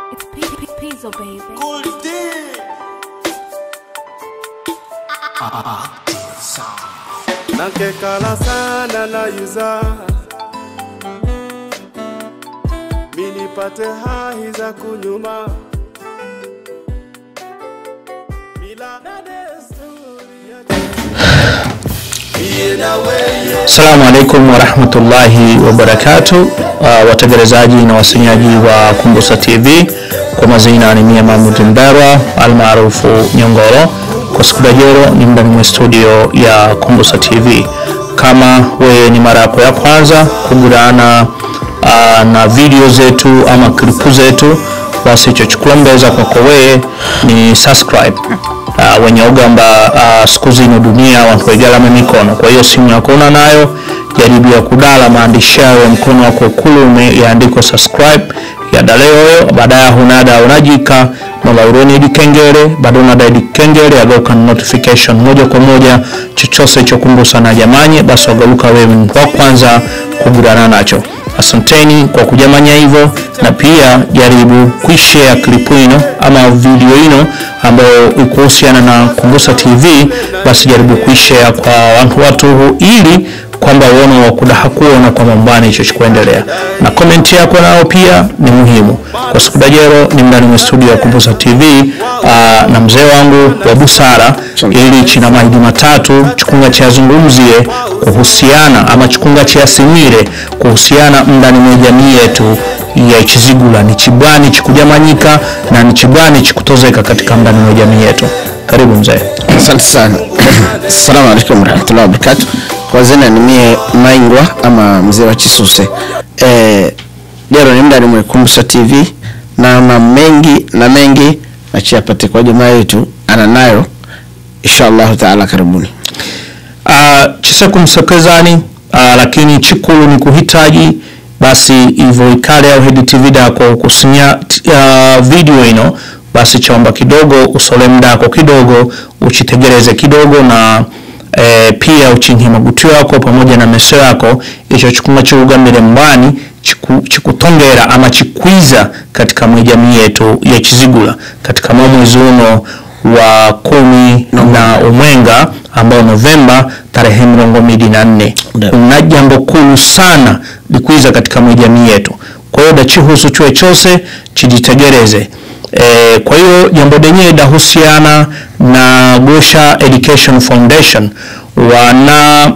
It's P- P- Pizzo, baby. nakekala sana na yuza minipate hahi za kunyuma mila na desturi ya Iye na weye Assalamu alaikum warahmatullahi wabarakatu, uh, wategelezaji na wasenyaji wa Kumbusa TV, kwa mazina ni mie Mahmud Mberwa almaarufu Nyongoro. Kwa siku ya leo ni ndani mwa studio ya Kumbusa TV. Kama wewe ni mara yako ya kwanza kugurana uh, na video zetu ama klipu zetu, basi chochukula mbeza kwako wewe ni subscribe uh, wenye ugamba uh, siku zino dunia watu waigalame mikono kwa hiyo simu yako una nayo jaribu ya kudala maandishi yayo ya mkono wako kulume yaandikwa subscribe yadaleyoyo baadaye hunada unajika nolauroni idikengele bado unada idikengele agauka notification moja kwa moja chochose chokumbusa na jamanye basi wagaluka wewe ni wa kwanza kugurana nacho asanteni kwa kujamanya hivyo na pia jaribu kuishare klipu ino ama video ino ambayo ikuhusiana na kumbusa tv basi jaribu kuishare kwa watu watu ili kwamba uone wakudaha kuona kwa mambani hicho chikuendelea na komenti yako nao pia ni muhimu kwa siku dajero ni mndani mwa studio ya kumbusa tv aa, na mzee wangu wa busara ili china mahidi matatu chikunga chazungumzie kuhusiana ama chikunga chiasimire kuhusiana mndani mwa jamii yetu ya chizigula ni chibwani chikujamanyika na ni chibwani chikutozeka katika mndani mwa jamii yetu karibu mzee asante sana assalamu alaikum warahmatullahi wabarakatu kwa zina ni mie maingwa ama mzee wa chisuse eh, lero ni mda nimwekumbusa tv na ma mengi na mengi nachiyapate kwa jamaa yetu ana nayo inshallahu taala karibuni uh, chisekumsekezani uh, lakini chikulu ni kuhitaji basi hivyo ikale au hedi tv dako kusinya uh, video ino basi chaomba kidogo usole mdako kidogo uchitegereze kidogo na e, pia uchinhi magutu yako pamoja na meso yako icho chikunga chiugambire mbani chiku, chikutongera ama chikwiza katika mwijamii yetu ya chizigula katika mwa mwezi uno wa kumi na umwenga ambao novemba tarehe mrongo mbili na nne Ndio. kuna jambo kulu sana likwiza katika mwijamii yetu kwa hiyo dachihusu chwe chose chijitegereze e, kwa hiyo jambo lenyewe dahusiana na gosha education foundation wana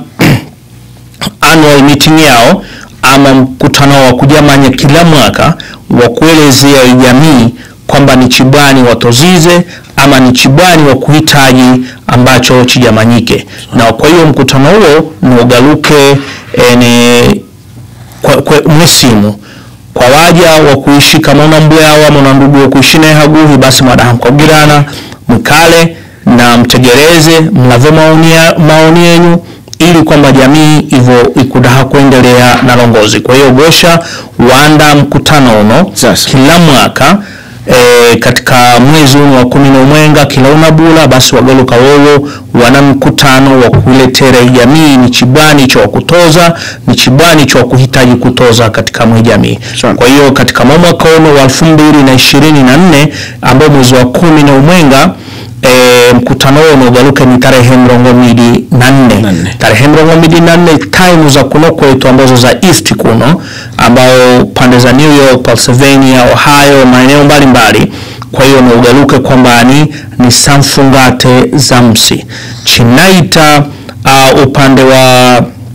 annual meeting yao ama mkutano wa kujamanya kila mwaka wa kuelezea jamii kwamba ni chibwani watozize ama ni chibwani wa kuhitaji ambacho chijamanyike na kwa hiyo mkutano huo nuugaluke e, ni kwa, kwa mwesimu kwa waja wa kuishi kama una mbwao ama una ndugu wa kuishi naye haguhi basi mwadaha mkogirana mkale na mtegereze mlave maoni ya- maoni yenyu ili kwamba jamii hivyo ikudaha kuendelea na longozi kwa hiyo gosha wanda mkutano uno Sasa. kila mwaka e, katika mwezi uno wa kumi na umwenga kila unabula basi wagaluka wowo wana mkutano wa kuiletera jamii ni chibwani cha kutoza ni chibwani cha kuhitaji kutoza katika mwe jamii Sawa. kwa hiyo katika mwa mwaka uno wa elfu mbili na ishirini na nne ambao mwezi wa kumi na umwenga E, mkutano huo unaogaluka ni tarehe mrongo mbili na nne Na nne. tarehe mrongo mbili na nne time za kuno kwetu ambazo za east kuno ambao pande za New York, Pennsylvania, Ohio, maeneo mbalimbali. Kwa hiyo naugaluke kwamba ni ni samfungate za msi chinaita uh, upande wa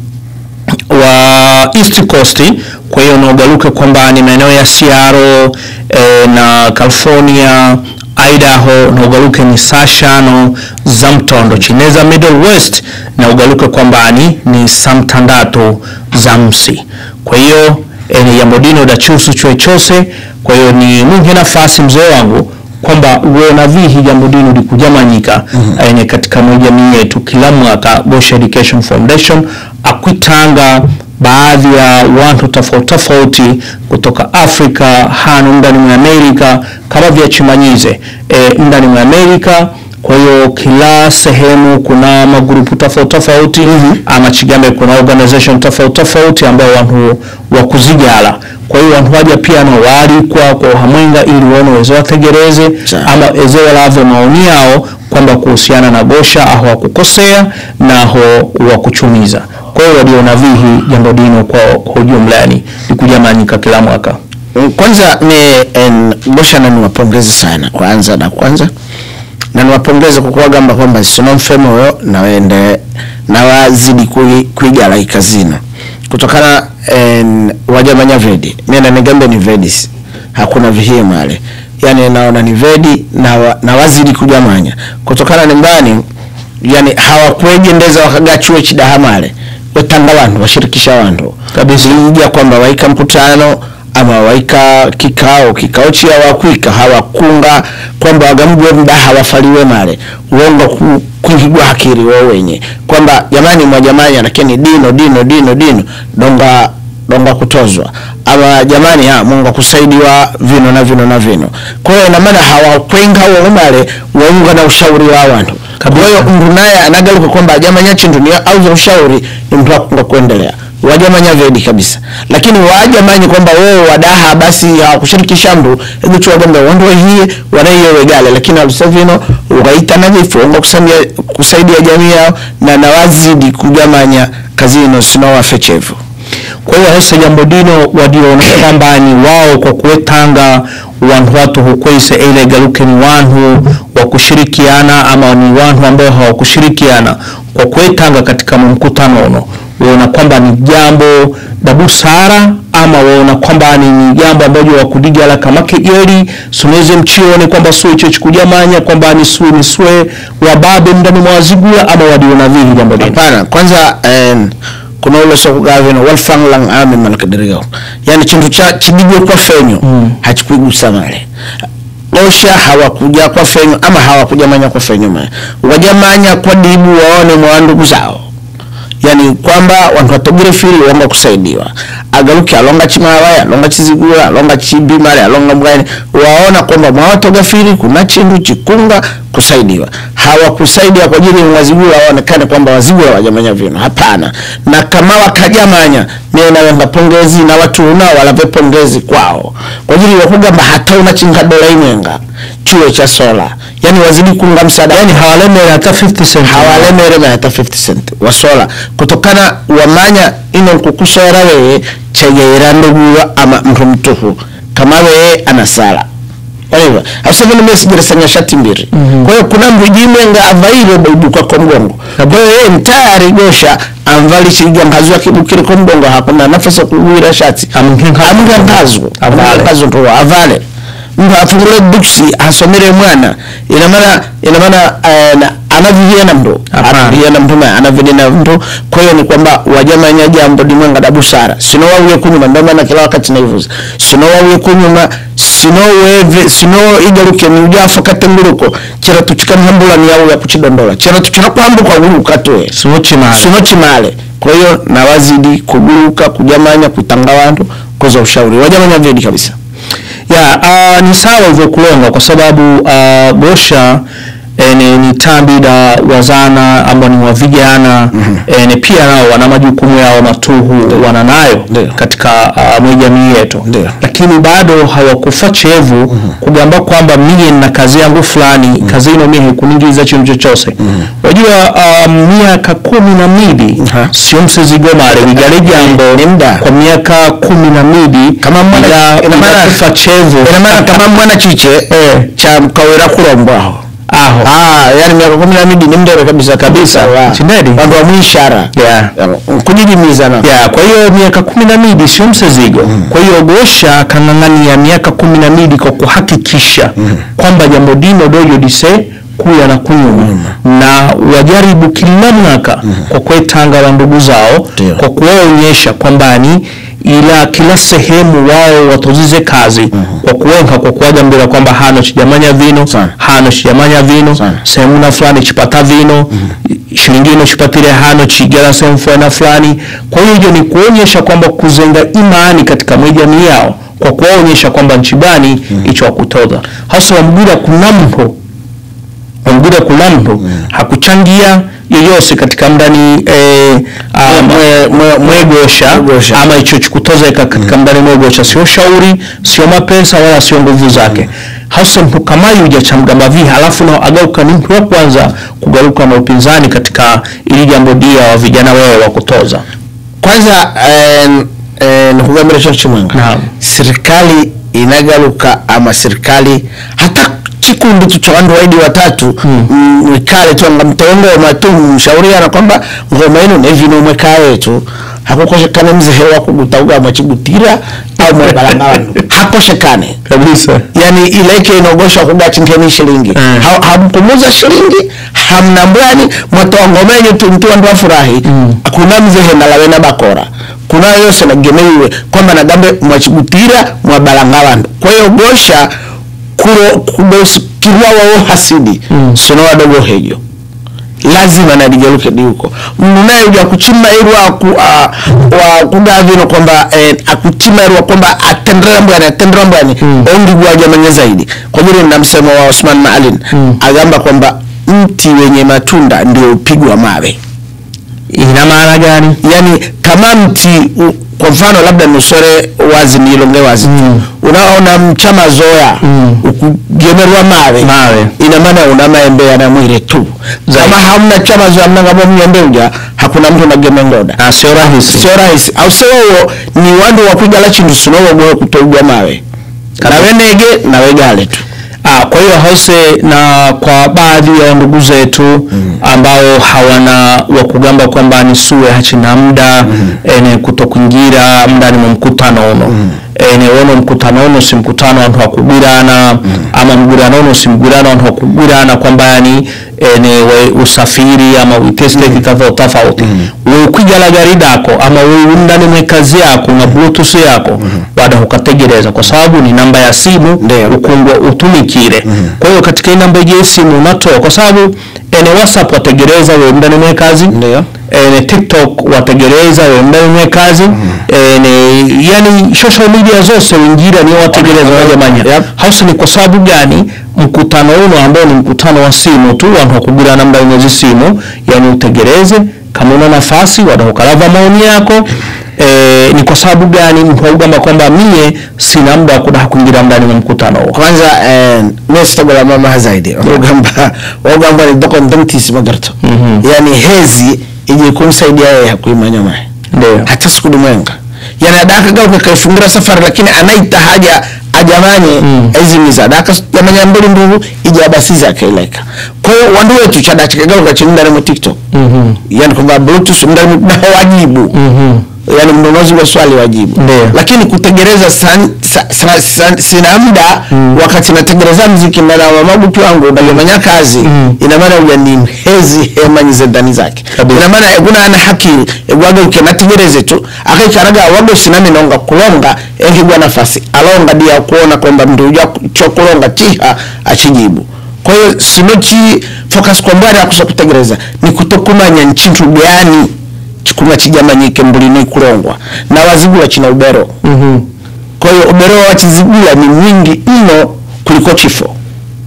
wa East Coast. Kwa hiyo naugaluke kwamba ni maeneo ya Seattle eh, na California Idaho na ugaluke ni saa shano za mtondo chineza Middle West na ugaluke kwamba ni ni saa mtandatu za msi kwa hiyo eh, ni jambo dino dachusu chwe chose kwa hiyo ni munge nafasi mzee wangu kwamba uona vihi jambo dino likujamanyika mm-hmm. eh, katika jamii yetu kila mwaka Bosch Education Foundation akwitanga baadhi ya watu tofauti tofauti kutoka Afrika hano ndani mwa Amerika kama vya chimanyize e, ndani mwa Amerika kwa hiyo kila sehemu kuna magrupu tofauti tofauti ama chigambe kuna organization tofauti tofauti ambao wantu wakuzigala kwa hiyo wantu waja pia no waalikwa kwa hamwenga ili waone wezo wategereze Sawa. ama ezo walave maoni yao kwamba kuhusiana na gosha aho wakukosea na aho wakuchumiza kwa hiyo waliona vihi jambo dino kwa, kwa ujumla yani likujamanyika kila mwaka Mm, kwanza ni en, Gosha na niwapongeze sana kwanza na kwanza na niwapongeze kwa kuwagamba kwamba sino mfemo yo na wende na wazidi kui- kuigala ikazino kutokana en, wajamanya vedi mimi nigambe ni vedis hakuna vihie male yani naona ni vedi na, wa, na wazidi kujamanya kutokana nimbani yani hawakwegendeza wakagachue chidaha male wetanga wantu washirikisha wantu Kabisa. kwa hiyo hasa jambo dino wadiona kwamba ni wao kwa kuwetanga wantu watu hukweise ile galuke ni wantu wa kushirikiana ama ni wantu ambao hawakushirikiana kwa kuwetanga katika mkutano uno waona kwamba ni jambo la busara ama waona kwamba ni, ni jambo ambayo wakudigala kama kejeli suneze mchione kwamba sue icho chikujamanya kwamba ni sue ni sue wababe ndani mwa wazigula ama wadiona vihi jambo dino hapana kwanza en, kuna ule sokugavino walfanglang ame malakadirigo yani chintu cha chidigwe kwa fenyo mm. hachikuigusa male osha hawakuja kwa fenyo ama hawakuja manya kwa fenyo male wajamanya kwa dibu waone mwa ndugu zao yani kwamba wantu watogere fili wonga kusaidiwa agaluke alonga chimawaya alonga chizigula alonga chibimale alonga mgani waona kwamba mwawatoga fili kuna chindu chikunga kusaidiwa hawakusaidia kwa ajili ya wazigula waonekane kwamba wazigula wajamanya vino hapana na kama wakajamanya mie nawenga pongezi na watu unao walave pongezi kwao kwa ajili ya kugamba hata una chingadola imwenga chuo cha sola yani wazidi kunga msaada yani hawalemere hata 50 cent hawalemere hata 50 cent wasola kutokana wamanya ino nkukusora wewe chegeera nduguwa ama mtu mtuhu kama wewe anasala Waiva, hasa vile mimi sijiresanya shati mbili. Kwa hiyo kuna mbujimwenga availe baibuka kwa mgongo. Kwa hiyo yeye mtayari gosha amvali shiga ngazwa kibukire kwa mgongo hakuna nafasi ya kuwira shati. Amngenga- Amnga ngazo. Avale. Ngazo ndo avale. Mtu afungule buksi asomere mwana. Ina maana ina maana eh, na- anavivia na mtu. Hapana. Anavivia na mtu na anavidi na mtu. Kwa hiyo ni kwamba wajamanya jambo limwenga da busara. Sino wawe kunyuma ndio maana kila wakati naivuza. Sino wawe kunyuma sino weve sino igaruke ni ujafa katenguruko chera tuchikana hambula ni yawe ya kuchidondola chera tuchina kwambuka guruka tuwe sinochimala sino chimale kwa hiyo na wazidi kuguruka kujamanya kutanga wantu koza ushauri wajamanya vedi kabisa ya uh, ni sawa hivyo kulonga kwa sababu uh, gosha eh, ni, ni tambi da wazana ambao ni wa vijana eh, ni pia nao wana majukumu yao matuhu wana nayo Ndio. katika uh, mwe jamii yetu Ndio. lakini bado hawakufa chevu kugamba kwamba mie na kazi yangu fulani kazi ino mie hikuningiza chintu chochose wajua um, miaka kumi na midi Aha. sio msizigomare vigale jambo Ni muda. kwa miaka kumi na midi Kama mwana- ila- ina maana- ila kufa chevu ina maana kama mwana chiche Eh. cha mkawera kulombwaho aho ah yani miaka kumi na mbili ni mdere kabisa kabisa wa- Chindedi. wandu wa mwishara Yeah. kujidimiza na ya kwa hiyo miaka kumi na midi sio msezigo kwa hiyo gosha kang'ang'ania miaka kumi na midi kwa kuhakikisha kwamba jambo dino dojo dise kuya na kunyuma na wajaribu kila mwaka kwa kwetanga wa ndugu zao Ndio. kwa kuwaonyesha kwamba ni ila kila sehemu wao watozize kazi kwa kuwenka kwa kuwagambira kwamba hano chijamanya vino Sana. hano chijamanya vino Sana. sehemu na fulani chipata vino shilingi ino chipatire hano chigera sehemu fulani fulani kwa hiyo hiyo ni kuonyesha kwamba kuzenga imani katika mwe jamii yao kwa kuwaonyesha kwamba nchi gani icho wakutoza hasa wamgura kuna mpo omugire kulamdu hakuchangia yoyose katika mdani eh, ah, mwe- mwe- mwegosha Mwegosha. ama icho chikutozeka katika mdani mwegosha sio shauri sio mapesa wala sio nguvu zake hasa mtu kama yuja cha mgamba vi halafu na agauka ni mtu wa kwanza kugaruka na upinzani katika ili jambo dia wa vijana wewe wa kutoza kwanza eh, eh, nikugambira cho chimwenga Naam. serikali inagaruka ama serikali hata chikundi tu cha wandu waidi watatu mm. mwikale tu anga mtengoma tu mshauriana kwamba ngoma ino nevino mwekaye tu hakukoshekane mzehe wa kugutauga mwachigutira au mwebalanga wandu hakoshekane kabisa yani ileke inogosha kugachinkeni shilingi Mm. Ha- hamkumuza shilingi hamna mbwani mwatoa ngomenye tu mtu wandu wafurahi Mm. kuna mzehe nalawena bakora kuna yose nagemeiwe kwamba nagambe mwachigutira mwabalanga wandu kwa hiyo gosha kulo kudosikirwa wao hasidi Mm. sono wadogo hejo lazima nadigeruke diuko mnunaye uja kuchima irwa ku, uh, wa kugavino kwamba eh, akuchima irwa kwamba atendera mbwani atendera mbwani Mm. ongi gwajamanya zaidi kwa vile na msemo wa Osman Maalin Mm. agamba kwamba mti wenye matunda ndio upigwa mawe ina maana gani yani kama mti u, kwa mfano labda nusore wazi nilonge wazi Mm. unaona mchama zoya Mm. ukugemerwa mawe Mawe. ina maana una maembe yana mwire tu Zaidi. kama hamna chama zoya mnangamo mnyembe uja hakuna mtu nageme ngoda na sio rahisi sio rahisi au sewowo ni wandu wakwigala chindu sinowogowe kutoigwa mawe nawe nege nawe gale tu Ah, kwa hiyo hause na kwa baadhi ya ndugu zetu ambao hawana wa kugamba kwamba ni suwe hachina muda ene kutokuingira mndani mwa mkutano uno ene wono mkutano uno si mkutano wantu wakugwirana ama mgwirano uno si mgwirano wantu wakugwirana kwamba yani ene we usafiri ama uitesteki tofauti tofauti we ukwigala gari dako ama we ndani mwe kazi yako na bluetooth yako wada ukategereza kwa sababu ni namba ya simu Ndio. ukungwa utumikire kwa hiyo katika hii namba ya simu unatoa kwa sababu ene whatsapp wategereza we ndani mwe kazi Ndio. ene tiktok wategereza we ndani mwe kazi ene yani social media zose wingira ni wategereza wajamanya Yep. hausa ni kwa sababu gani mkutano uno ambao ni mkutano wa simu tu wantu wakugura namba imwezi simu yani utegereze kama una nafasi wadahukalava maoni yako e, ni kwa sababu gani mtu augamba kwamba mie sina muda wa kudaha kuingira ndani mwa mkutano huo kwanza eh, mesitogola mama zaidi ogamba ogamba ni doko ndomtisi magarto Mhm. yani hezi ije kumsaidia yeye hakuimanya mae ndio hata siku dumwenga yani adaka gauka kaifungira safari lakini anaita haja ajamanye Mm. ezimiza adaka jamanya mbili ndugu ije abasiza akaileka kwa hiyo wandu wetu chada chikagauka chini mu tiktok Mhm. yani kwamba bluetooth ndani na wajibu Mhm. yani mnunuzi wa swali wajibu Ndio. lakini kutegereza san, sa, sa, sa, sina muda Mm. wakati nategereza mziki ndana wa mabutu wangu ndagomanya kazi Mm. ina maana uja ni hezi hemanyize ndani zake Kabisa. ina maana eguna ana haki egwaga uke nategereze tu akaikaraga wago sinami nonga kulonga engigwa nafasi alonga dia kuona kwamba mndu uja cho kulonga chiha achijibu kwa hiyo sinochi focus kwa mbwari akusa kutegereza ni kutokumanya nchintu gani chikuma chijamanyike mbulini kulongwa na wazigula china ubero Mhm. kwa hiyo ubero wa chizigula ni mwingi mno kuliko chifo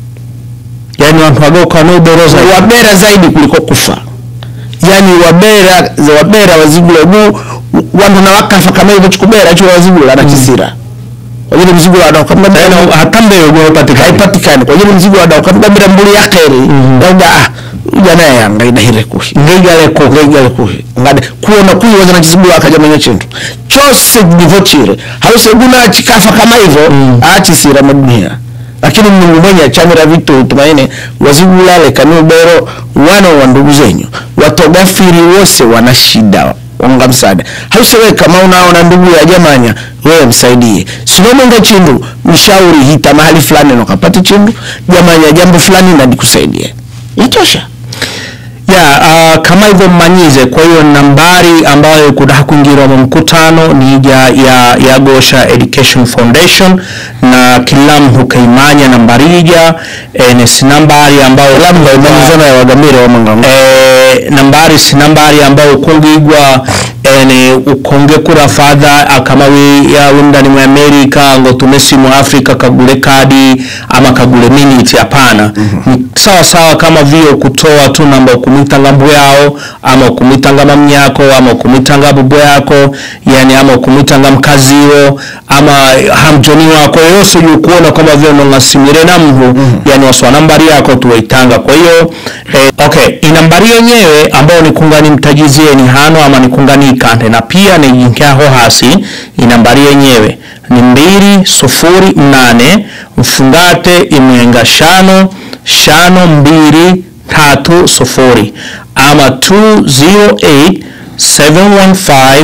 yani wantu wagauka no uboroza wabera zaidi kuliko kufa yani wabera za wabera wazigula gu wandu na wakafa kama hivyo chikubera chiwa wazigula na chisira kwa hiyo mzigo wa dauka mbona hata mbele gwepatikana haipatikani kwa hiyo mzigo wa dauka mbona mbuli ya kheri Mhm. dauda ah ujana yanga idahire kuhi ngigale ko ngegale kuhi ngade kuona kuiwaza na chizigula akajamanya chintu chose divochire hause guna chikafa kama hivyo Mm. achisira madunia lakini mungu mwenye achamira vitu tumaini wazigula lekani ubero wana wa ndugu zenyu watogafiri wose wana shida onga msaada hausewe kama unaona ndugu ya jamanya wewe msaidie sinomonga chindu mshauri hita mahali fulani nokapate chindu jamanya jambo fulani nadikusaidia yatosha ya uh, kama hivyo mmanyize kwa hiyo nambari ambayo kudaha kuingira mu mkutano ni ya, ya, ya gosha education foundation na kila mtu kaimanya nambari ija e, ni si nambari ambayo labda imanyizana ya wagamire wa mangango e, nambari si nambari ambayo kungigwa ene ukonge kura fadha akama we ya wundani mu Amerika ngo tumesi mu Afrika kagule kadi ama kagule minute hapana ni sawa sawa kama vile kutoa tu namba ukumwitanga mbu yao ama ukumwitanga mamnyako ama ukumwitanga bubu yako yani ama ukumwitanga mkaziwo ama hamjoni wako yose yukuona kama vile nongasimire na mhu yani waswa nambari yako tuwaitanga kwa hiyo eh, okay inambari yenyewe ambayo nikungani mtajizie ni hano ama nikungani ikante na pia nijinkiaho hasi inambari yenyewe ni mbili sufuri mnane mfungate imwenga shano shano mbili tatu sufuri ama 208 715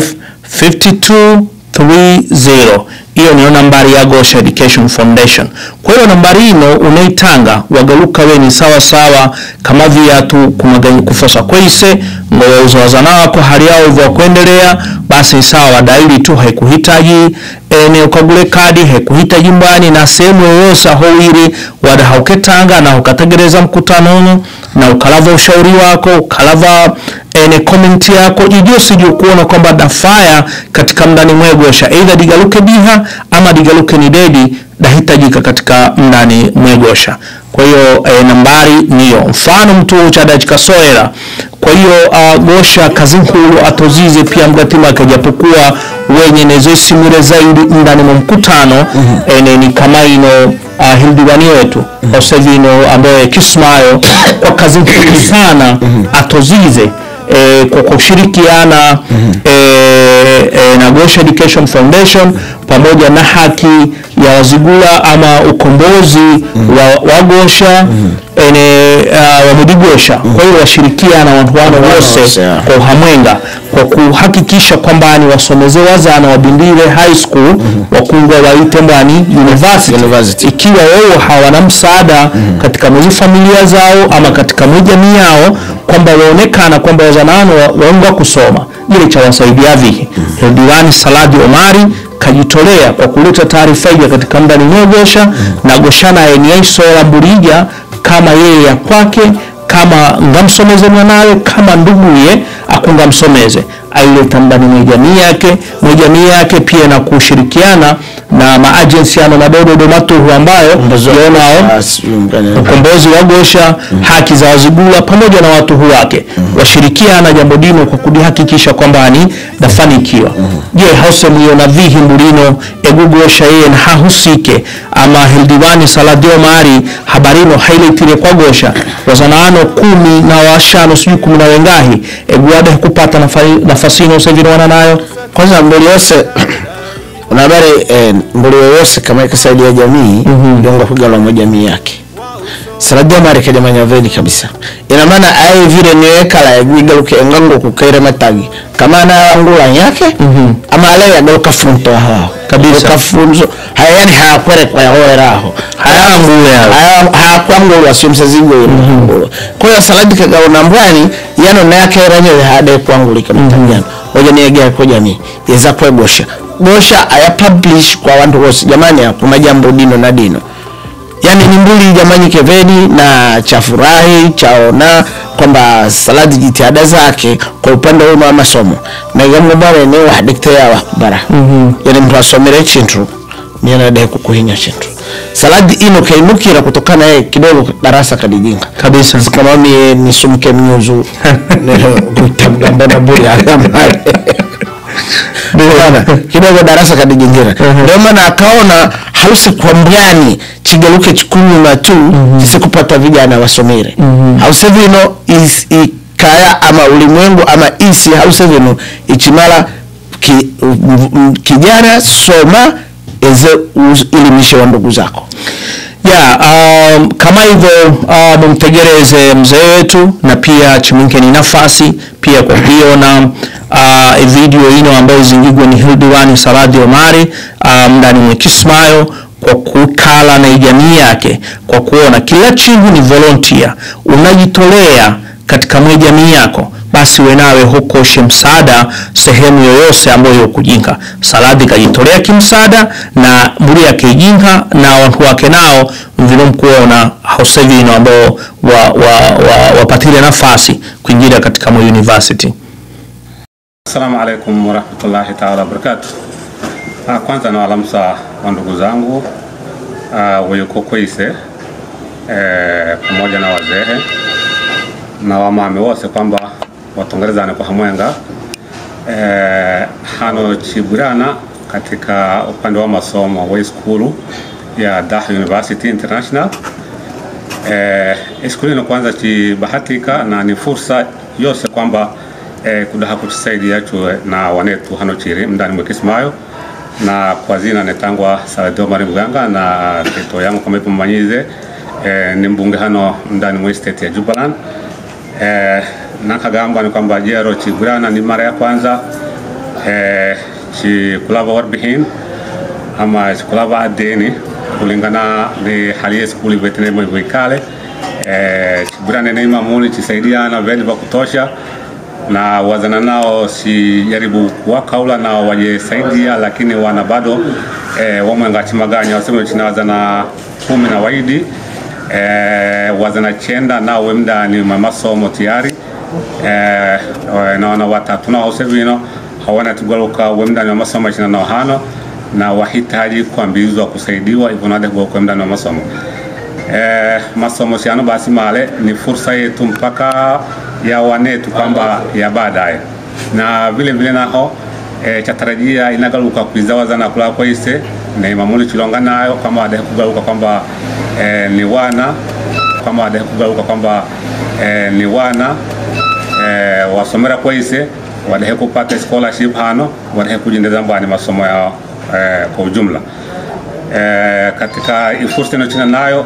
5230 hiyo niyo nambari ya Gosha Education Foundation. Kwa hiyo nambari ino unaitanga wagaluka we ni sawa sawa kama viatu kumaganyi kufosa kwese ngo wauzawaza wako hali yao hivyo kuendelea basi sawa wadaili tu haikuhitaji ene ukagule kadi haikuhitaji mbani na sehemu yoyose aho wiri wada hauketanga na ukategereza mkutano uno na ukalava ushauri wako ukalava ene comment yako ijose kuona kwamba dafaya katika mndani mwegosha either digaluke diha ama digaluke ni dedi dahitajika katika mndani mwegosha kwa hiyo e, nambari niyo mfano mtu chadachika soera kwa hiyo uh, gosha kazinkulu atozize pia mgatimake japokuwa wenye nezosimire zaidi ndani mwa mkutano mm-hmm. ene ni kama ino uh, hildiwani wetu mm-hmm. osevino ambaye kismayo kwa kazi nkulu sana atozize e, kwa kushirikiana e, e, na Gosha Education Foundation pamoja na haki ya wazigula ama ukombozi wa, wa Gosha ene uh, wa Mudigosha kwa hiyo washirikiana wantu wano wose, wose yeah. kwa uhamwenga kwa kuhakikisha kwamba ni wasomeze wazana wabindire high school wakungwa waite mbani university, University. ikiwa wao hawana msaada katika mwezi familia zao ama katika mwezi jamii yao kwamba waonekana kwamba wazanano wa- waungwa kusoma ile cha wasaidia vihi diwani Saladi Omari kajitolea kwa kuleta taarifa hiyo katika mndani mwegosha na goshana eniaisola burija kama yeye ya kwake kama ngamsomeze mwanawe kama nduguye akungamsomeze aileta ndani mwa jamii yake mwa jamii yake pia na kushirikiana na maajensi ano madododo matuhu ambayo yonao ukombozi wa Gosha, haki za wazigula pamoja na watuhu wake washirikiana jambo dino kwa kudihakikisha kwamba ni dafanikiwa. Je, hause mwiona vihi mbulino egugosha yeye na hahusike ama hildiwani saladio mari habarino hailetire kwa Gosha wazanaano kumi na washano sijui kumi na wengahi eguade kupata nafa- nafasi ino sevinwana nayo kwanza mbuli yose una habari eh, mbuli yoyose kama ikasaidia jamii yonga kugalwa mwa jamii yake saladia mari kajamanya veli kabisa ina maana aye vile niwekala egwigaluke engango kukaire matagi kama na angula yake ama ale yagaluka funto hao Kabisa. kafunzo haya yani hayakwere kwa yahorera aho Hayangule hayo. hayakwangulwa sio msazigo ile kwa hiyo saladi kagaona mbwani yano nayake ranyo hade kwangulika mtagiano oja niegea kwa jamii yeza kwa gosha gosha aya publish kwa wantu wose jamani kuna jambo dino na dino yani ni mbuli jamani keveni na chafurahi chaona kwamba saladi jitihada zake kwa upande huu wa masomo na gambo bare ne wa diktea wa bara yani mtu asomere chintu niana dai kukuhinya chintu saladi ino kainukira kutokana yeye kidogo darasa kadijinga kabisa kama mie nisumke mnyuzu kutamgamba na buri akamale Bwana, kidogo darasa kadijingira ndio maana akaona hause kwa mbwani chigaluke chikunyuma tu chisikupata vijana wasomere hause vino is, ikaya ama ulimwengu ama isi hause vino ichimala ki, m- m- kijana soma eze uz- ilimishe wa ndugu zako ya um, kama hivyo uh, mumtegereze mzee wetu na pia chiminkeni nafasi pia kwa kuiona uh, video ino ambayo zingigwa ni hildiwani saradi omari uh, mndani mwe kismayo kwa kukala na jamii yake kwa kuona kila chinhu ni volunteer unajitolea katika mwe jamii yako basi wenawe hukoshe msaada sehemu yoyose ambayo kujinga saladi kajitolea kimsaada na mburi yake ijinga na watu wake nao mvino mkuona hausevino ambao wa, wa, wa, wapatile nafasi kuingia katika mwe university Assalamu alaikum warahmatullahi taala wabarakatu. Ah, kwanza nawalamsa wa ndugu zangu ah, wayuko Kwise eh, pamoja na wazehe na wamame wose kwamba watongerezane kwa hamwenga eh, hano chibwirana katika upande wa masomo wa skulu ya Dah University International eh, skulu ino kwanza chibahatika na ni fursa yose kwamba eh, kudaha kutusaidia chwe na wanetu hano chiri mndani mwe Kismayo na kwa zina netangwa Salado Mari Muganga na kito yangu kama ipo mmanyize eh, ni mbunge hano mndani mwe state ya Jubaland eh, nakagamba ni kwamba jero chigurana ni mara ya kwanza eh, chikulava warbihin ama chikulava adeni kulingana ni hali ya skuli vetenemo hivyo ikale eh, chigurane ni mamuni chisaidiana vedi vya kutosha na wazana nao si jaribu kuwakaula na wajesaidia lakini wana bado eh, wamwenga chimaganya waseme china wazana kumi na waidi eh, wazana chenda nao wemdani mamasomo tiyari eh, naona watatu nao sevino hawana tugaluka wemdani wa masomo china nao hano na wahitaji kuambizwa kusaidiwa hivyo nade kwa mdani wa masomo eh, masomo siano basi male ni fursa yetu mpaka ya wanetu kwamba ya baadaye na vile vile naho e, chatarajia inagaluka kuizawaza na kula kwaise na imamuli chilonga nayo kama wadahe kugaluka kwamba e, ni wana kama wadahe kugaluka kwamba e, ni wana e, wasomera kwaise wadahe kupata scholarship hano wadahe kujindeza mbani masomo yao e, kwa ujumla e, katika ifursa inochina nayo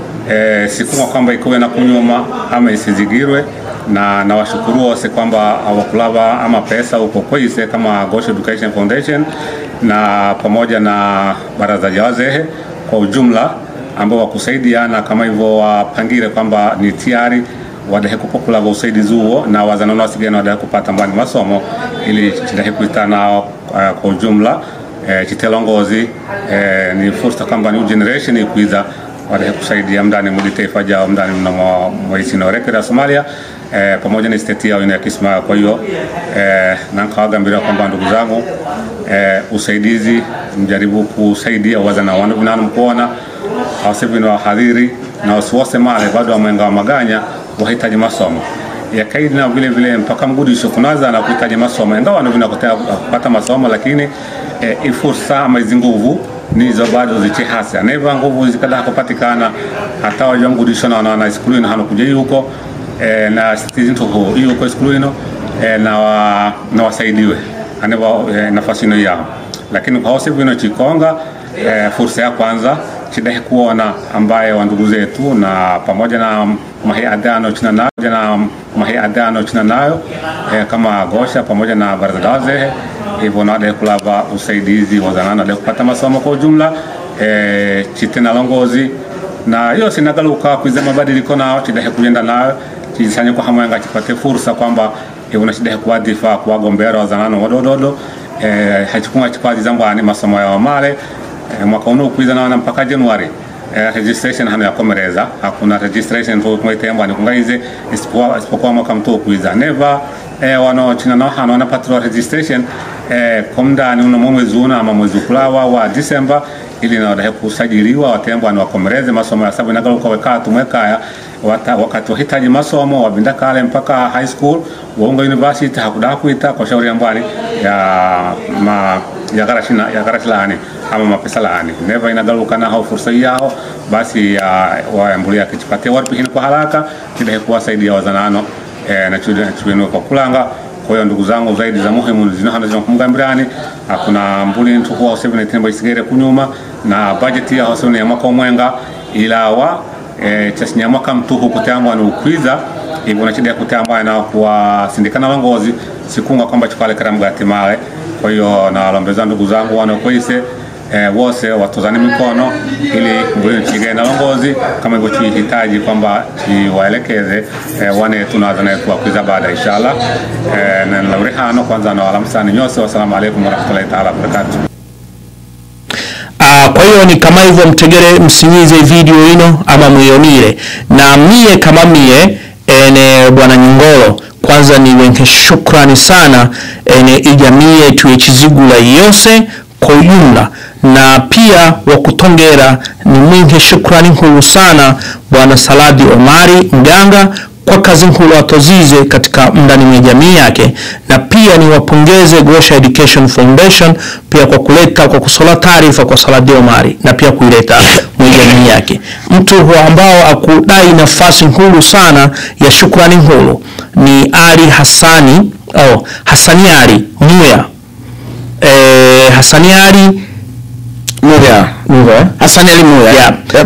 e, sikumwa kwamba ikuwe na kunyuma ama isizigirwe na nawashukuru wose kwamba hawakulava ama pesa huko Kwise kama Gosho Education Foundation na pamoja na baraza ja wazehe kwa ujumla ambao wakusaidiana kama hivyo wapangire kwamba ni tiari wadahe kupokulava usaidizi huo na wazanano wasigana wadahe kupata mbani masomo ili chidahe kuitana uh, kwa ujumla eh, chitelongozi eh, ni fursa kwamba new generation ikuiza wadahe kusaidia mndani mudi taifa jao mndani mnamo mwaisinorekera ya Somalia eh, pamoja na state yao ina ya Kismayo. Kwa hiyo eh, nankawagambira kwamba ndugu zangu eh, usaidizi mjaribu kusaidia wazana wanu vinanu mkuona awasevino wahadhiri na wasiwose male bado wamwenga wa maganya wahitaji masomo yakaidi na vile vile mpaka mgudisho kunaza na kuhitaji masomo ingawa wanu vinakotea kupata masomo lakini eh, ifursa ama hizi nguvu nizo bado zichihasa neva nguvu zikada kupatikana hata wajua mgudisho na wana skulu ino hano kuja huko e, na stizinto ho hiyo kwa skulu ino e, na wa, na wasaidiwe aneva e, nafasi ino yao lakini kwa hose vino chikonga e, fursa ya kwanza chidahe kuona ambaye wa ndugu zetu na pamoja na mahiadano china nayo na mahiadano china nayo e, kama gosha pamoja na baraza la wazee hivyo nade kulava usaidizi wazanana de kupata masomo kwa ujumla e, chitena longozi na hiyo sinagaluka kuiza mabadiliko nao chidahe kujenda nayo chisanye kwa hamwenga chipate fursa kwamba e, unashidahe kuwadhifa kuwagombera wazanano wadododo e, hachikunga chikwazi zambwani masomo yao male e, mwaka uno kuiza naona mpaka Januari eh, registration hano yakomereza hakuna registration tu kumwitembwa ni kungaize isipokuwa isipokuwa mwaka mtu kuiza never eh, wano china no hano wanapatiwa registration eh, komndani uno mwezi una ama mwezi kulawa wa December ili na wadahe kusajiliwa watembwa ni wakomereze masomo ya sababu inagaluka weka tumwekaya wata, wakati wahitaji masomo wabinda kale mpaka high school waunga university hakudaa kuita kwa shauri ya mbwani ya ma ya garashina ya garashilani ama mapesa laani neva inagaluka naho fursa yao basi ya waambulia kichipatia warpihini kwa haraka kidahe kuwasaidia wazanano e, na chuenu kwa kulanga kwa hiyo ndugu zangu zaidi za muhimu zinohana zinakumgambirani hakuna mbuli ntukuwa usevene tinembo isigere kunyuma na budget ya hosevene ya mwaka umwenga ilawa e, chasinya mwaka mtuhu kutambwa ni ukwiza hivyo na chida kutambwa na kuwasindikana longozi sikunga kwamba chukale karamgati male kwa hiyo nawalombeza ndugu zangu wanakoise eh, wose watozane mikono ili mbulini chigee na longozi kama hivyo chihitaji kwamba chiwaelekeze eh, wane tunazanaetu wakwiza baada inshallah eh, na lauri hano kwanza na walamsani nyose wassalamu alaikum warahmatullahi taala wabarakatuh Uh, kwa hiyo ni kama hivyo mtegere msinyize video ino ama mwionire na mie kama mie ene bwana Nyongolo kwanza ni wenye shukrani sana ene ijamii yetu ya chizigula yose kwa ujumla na pia wa kutongera ni mwingi shukrani nkulu sana bwana saladi omari mganga kwa kazi nkulu atozize katika mndani mwa jamii yake na pia ni wapongeze Gosha Education Foundation pia kwa kuleta kwa kusola taarifa kwa Saladi Omari na pia kuileta mwa jamii yake mtu huyo ambao akudai nafasi nkulu sana ya shukrani nkulu ni Ali Hassani oh, Hassani Ali Muya eh, Hassani Ali Muya. Muya Hassan Ali Muya. Yeah. Yep.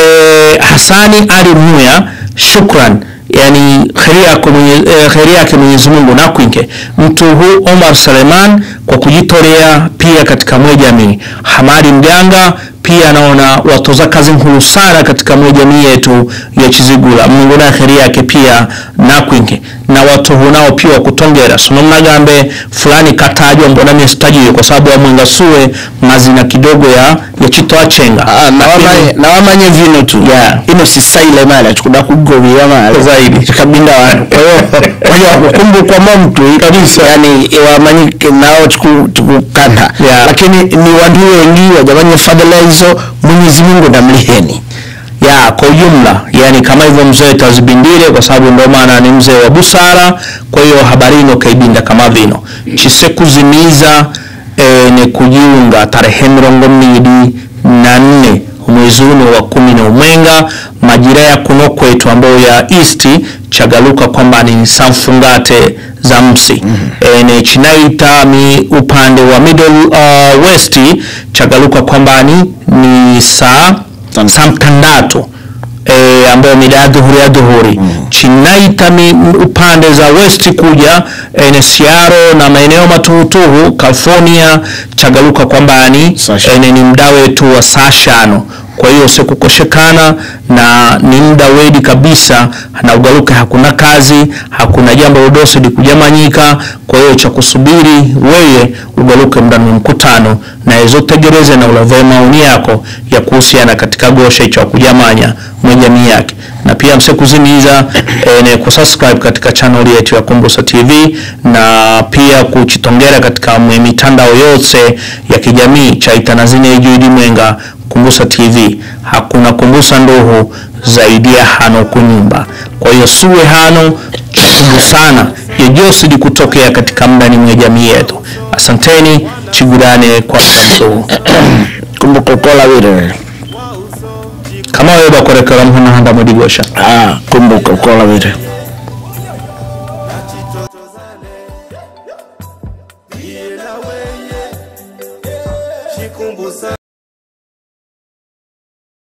Eh, Hassani Ali Muya, shukran yani kheri yako mwenye, eh, kheri yake Mwenyezi Mungu nakwinke mtu huu Omar Seleman kwa kujitolea pia katika mwe jamii Hamadi Mganga pia naona watoza kazi nkulu sana katika mwe jamii yetu ya Chizigula Mungu na kheri yake pia nakwinke na watu hunao pia wakutongera sono mnagambe fulani katajwa mbona mimi sitajiwe kwa sababu amwenga suwe mazina kidogo ya ya chitoa chenga Ah, na wamanye na wamanye vino tu Yeah. ino sisaile mali achikuda kugovia mali Zaidi. chikabinda wanu kwa hiyo waja kukumbukwa mo mtu kabisa yani wamanyike nao chiku- chikukanda Yeah. lakini ni watu wengi wajamanye fadhila hizo Mwenyezi Mungu ndamliheni ya kwa ujumla yani kama hivyo mzee tazibindire kwa sababu ndo maana ni mzee wa busara kwa hiyo habarino kaibinda kama vino chisekuzimiza e, ni kujiunga tarehe mirongo mbili na nne mwezi uno wa kumi na umwenga majira ya kuno kwetu ambayo ya east chagaluka kwamba ni samfungate za msi mm-hmm. e, ne chinaita mi upande wa middle uh, west chagaluka kwamba ni ni saa Tan- saa mtandatu e, ambayo mida ya dhuhuri ya dhuhuri mm. chinaita mi, upande za west kuja e, ne siaro na maeneo matuhutuhu california chagaluka kwamba ni Saa shano. e, ni muda wetu wa saa shano kwa hiyo sikukoshekana na ni muda wedi kabisa na ugaluke hakuna kazi hakuna jambo lodose likujamanyika kwa hiyo cha kusubiri weye ugaluke muda wa mkutano na ezotegereze na ulave maoni yako ya kuhusiana katika gosha icho kujamanya mwe jamii yake na pia msekuzimiza e, ne kusubscribe katika channel yetu ya Kumbusa TV na pia kuchitongera katika mwe mitandao yose ya kijamii cha itanazine ijuidi mwenga Kumbusa TV hakuna Kumbusa nduhu zaidi ya hano kunyumba kwa hiyo suwe hano chungu sana yejosidi kutokea katika mdani mwe jamii yetu asanteni chigurane kwa mduhu kumbuka kola wire kama wewe bakorekera mhuna handa mudigosha ah kumbuka kola wire